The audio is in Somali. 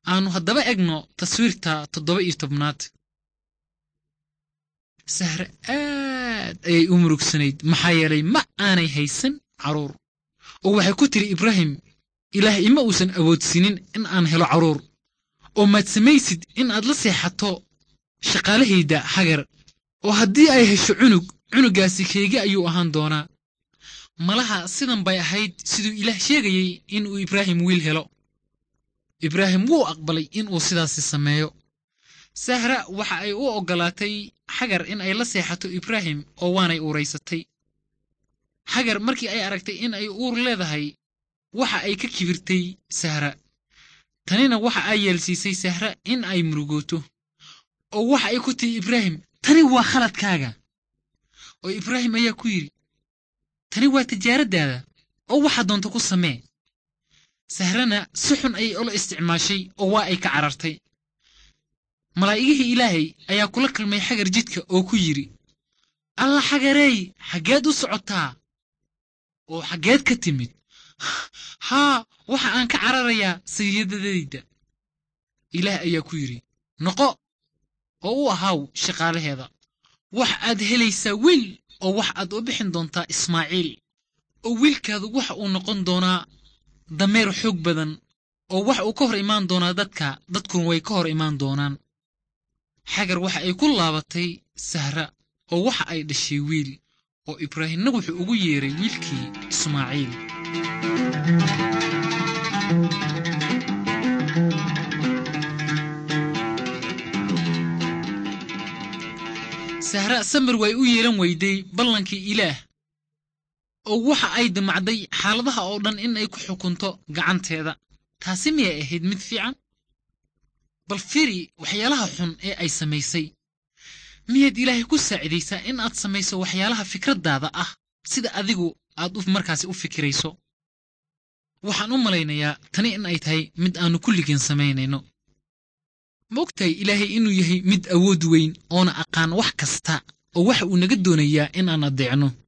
aanu haddaba egno taswiirta toddoba iyo tobnaad sahre aad ayay u murugsanayd maxaa yeelay ma aanay haysan carruur oo waxay ku tiri ibraahim ilaah ima uusan awoodsiinin in aan helo carruur oo maad samaysid in aad la seexato shaqaalahayda hagar oo haddii ay hesho cunug cunuggaasi keegi ayuu ahaan doonaa malaha sidan bay ahayd siduu ilaah sheegayey inuu ibraahim wiil helo ibraahim wuu aqbalay inuu sidaasi sameeyo sahra waxa ay u oggolaatay xagar in ay la seexato ibraahim oo waanay uuraysatay xagar markii ay aragtay in ay uur leedahay waxa ay ka kibirtay sahra tanina waxa ay yeelsiisay sahra in ay murugooto oo waxa ay ku tihi ibraahim tani waa khaladkaaga oo ibraahim ayaa ku yidhi tani waa tijaaraddaada oo waxaa doonta ku samee sahrana si xun ayay ula isticmaashay oo waa ay ka carartay malaa'igihii ilaahay ayaa kula kalmay xagar jidka oo ku yidhi alla xagareey xaggeed u socotaa oo xaggeed ka timid haa waxa aan ka cararayaa sayidadayda ilaah ayaa ku yidhi noqo oo u ahaaw shaqaalaheeda wax aad helaysaa wiil oo wax aad u bixin doontaa ismaaciil oo wiilkaadu waxa uu noqon doonaa dameer xoog badan oo wax uu ka hor imaan doonaa dadka dadkuna way ka hor imaan doonaan xagar waxa ay ku laabatay sahra oo waxa ay dhashay wiil oo ibraahimna wuxuu ugu yeeray wiilkii ismaaciil sahra samir way u yeelan weyday ballankii ilaah oo waxa ay damacday xaaladaha oo dhan in ay ku xukunto gacanteeda taasi miyay ahayd mid fiican bal firi waxyaalaha xun ee ay samaysay miyaad ilaahay ku saacidaysaa in aad samayso waxyaalaha fikraddaada ah sida adigu aad markaasi u fikirayso waxaan u malaynayaa tani in ay tahay mid aannu kulligeen samaynayno ma ogtahay ilaahay inuu yahay mid awood weyn oona aqaan wax kasta oo waxa uu naga doonayaa in aan addeecno